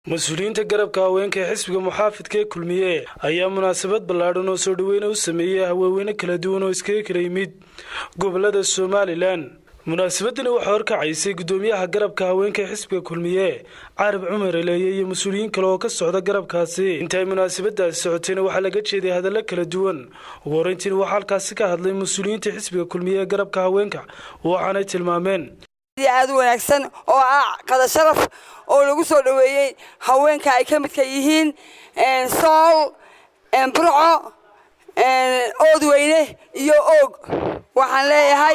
mas-uuliyiinta garabka haweenka ee xisbiga muxaafidka ee kulmiye ayaa munaasabad ballaadhan oo soo dhaweyna u sameeyey haweenweyne kala duwan oo iskaga kala yimid gobolada somalilan munaasabadani waxaa horkacaysay gudoomiyaha garabka haweenka ee xisbiga kulmiye carab cumar eleeye iyo mas-uuliyiin kale oo ka socda garabkaasi intaay munaasabadaasi socotayna waxaa laga jeeday hadallo kala duwan ugu horeyntiina waxaa halkaasi ka hadlay mas-uuliyiinta xisbiga kulmiye ee garabka haweenka waxaanay tilmaameen aad u wanaagsan oo ah qada sharaf oo lagu soo dhoweeyey haweenka ay ka midka yihiin sool burco oodweyne iyo oog waxaan leeyahay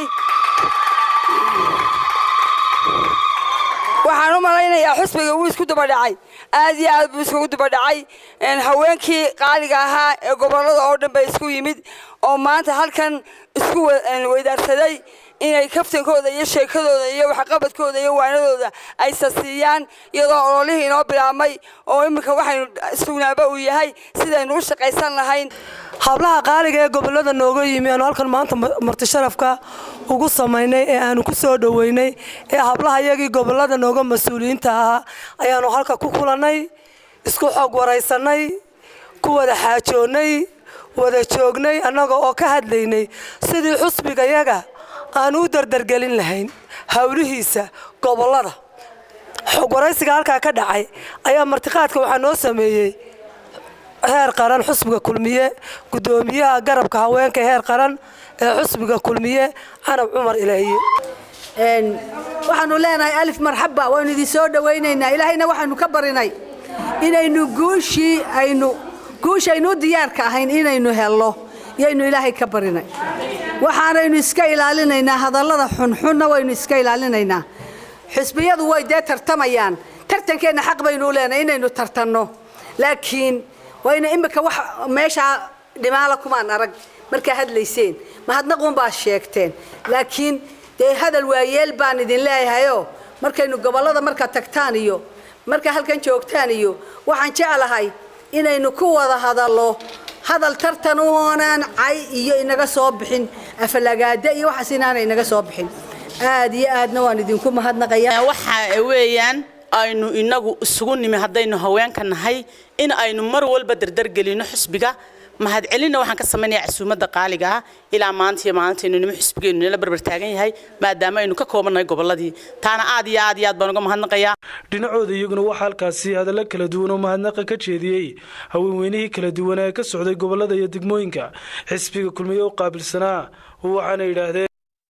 waxaan u malaynayaa xusbiga wuu isku dabadhacay aad iyo aad buu iskugu dabadhacay haweenkii qaaliga ahaa ee gobolada oo dhan bay isku yimid oo maanta halkan isku weydaarsaday inay kaftankooda iyo sheekadooda iyo waxqabadkooda iyo waanadooda ay sasiiyaan iyadoo ololihii inoo bilaabmay oo iminka waxaynu sugnaaba uu yahay sidaynu u shaqaysan lahayn hablaha qaaliga ee gobolada nooga yimi aanu halkan maanta marti sharafka ugu samaynay ee aanu ku soo dhoweynay ee hablaha iyagii gobolada nooga mas-uuliyiinta ahaa ayaanu halka ku kulannay isku xoog waraysanay ku wada xaajoonnay wada joognay annaga oo ka hadlaynay sidii xusbigayaga aanu u dardargelin lahayn hawlihiisa gobolada xog waraysiga halkaa ka dhacay ayaa martiqaadka waxaa noo sameeyey heer qaran xusbiga kulmiye gudoomiyaha garabka haweenka heer qaran ee xusbiga kulmiye canab cumar ilaahiye waxaanu leenahay alif marxaba waynu idin soo dhowaynaynaa ilaahayna waxaynu ka barinay inaynu guushii aynu guushaynu u diyaarka ahayn inaynu helno yaynu ilaahay ka barinay waxaanaynu iska ilaalinaynaa hadallada xunxunna waynu iska ilaalinaynaa xisbiyadu way dee tartamayaan tartankeenna xaq baynu u leenahay inaynu tartanno laakiin wayna imika wax meeshaa dhimaala kumaan arag markaa hadlayseen mahadnaquun baa sheegteen laakiin dee hadal waayeel baan idin leeyahayoo markaynu gobollada markaa tagtaan iyo markaa halkan joogtaan iyo waxaan jeclahay inaynu ku wada hadallo hadal tartan uonaan cay iyo inaga soo bixin afalagaada iyo waxaas inaana inaga soo bixin aad iyo aadna waan idinku mahadnaqaya waxa weeyaan aynu inagu isugu nimi haddaynu haweenka nahay in aynu mar walba dardargelino xusbiga mahadcelinna waxaan ka samaynayaa casuumadda qaaliga ah ilaa maanta iyo maalintaaynu nimo xusbigeennu nala barbar taagan yahay maadaama aynu ka koobannahay gobolladii taana aad iyo aad iyo aad baan uga mahadnaqayaa dhinacooda iyaguna waxaa halkaasi hadallo kala duwan oo mahadnaqa ka jeediyey haweenweynihii kala duwan ee ka socday gobollada iyo degmooyinka xisbiga kulmiye u qaabilsanaa waxaana yidhaahdeen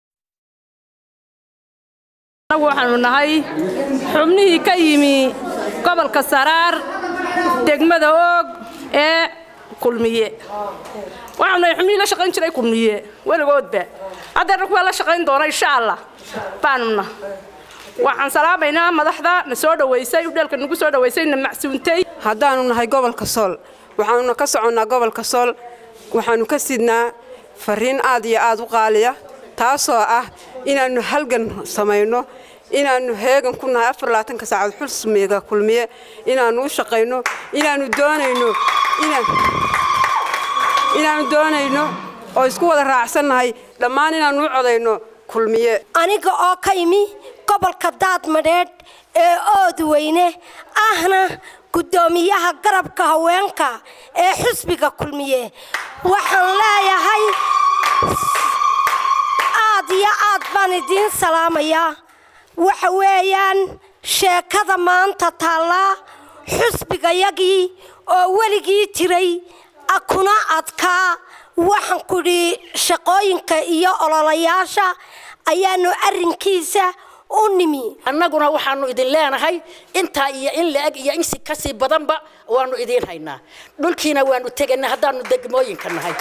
anagu waxaanu nahay xubnihii ka yimi gobolka saraar degmada oog ee kulmiye waxaanu nahay xubnihii la shaqayn jiray kulmiye weligoodba haddeerna kuwaa la shaqayn doona insha allah baanuna waxaan salaamaynaa madaxda na soo dhowaysay udheelka nagu soo dhowaysay na macsuuntay haddaanu nahay gobolka sool waxaanuna ka soconnaa gobolka sool waxaanu ka sidnaa fariin aad iyo aad u qaaliya taasoo ah inaannu halgan samayno inaannu heegan ku nahay afarlaatanka saacad xusmiga kulmiye inaannu u shaqayno inaannu doonayno inaannu doonayno oo isku wada raacsannahay dhammaan inaannu u codayno kulmiye aniga oo ka imi gobolka daadmadheedh ee oodweyne ahna guddoomiyaha garabka haweenka ee xusbiga kulmiye waxaan leeyahay aad iyo aad baan idiin salaamayaa waxa weeyaan sheekada maanta taallaa xusbigayagii oo weligii jiray kuna adkaa waxaan kudhi shaqooyinka iyo ololayaasha ayaanu arrinkiisa u nimi annaguna waxaanu idin leenahay intaa iyo in la-eg iyo insi kasii badanba waanu idiin haynaa dhulkiina waanu teganay haddaanu degmooyinka nahay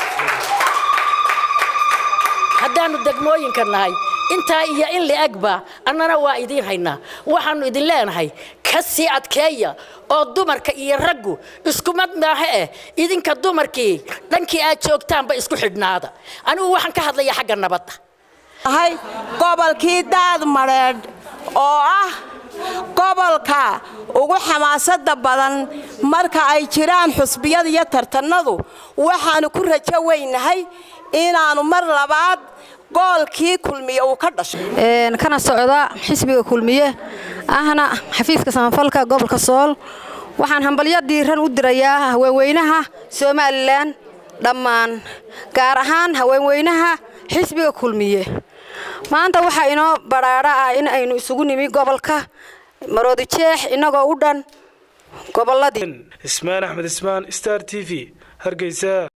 haddaanu degmooyinka nahay intaa iyo in la-egba annana waa idiin haynaa waxaanu idin leenahay ka sii adkeeya oo dumarka iyo raggu iskumad maaha eh idinka dumarkii dhankii aad joogtaanba isku xidhnaada anigu waxaan ka hadlayaa xagga nabadda ahay gobolkii daadmadheedh oo ah gobolka ugu xamaasada badan marka ay jiraan xusbiyada iyo tartanadu waxaanu ku rajo weynahay inaannu mar labaad goolkii kulmiye uu ka dhashay kana socda xisbiga kulmiye ahna xafiiska samafalka gobolka sool waxaan hambalyo diiran u dirayaa haweenweynaha somalilan dhammaan gaar ahaan haweenweynaha xisbiga kulmiye maanta waxaa inoo badhaadho ah in aynu isugu nimi gobolka maroodijeex innagoo u dhan gobolladii ismaan axmed ismaan star t v hargeysa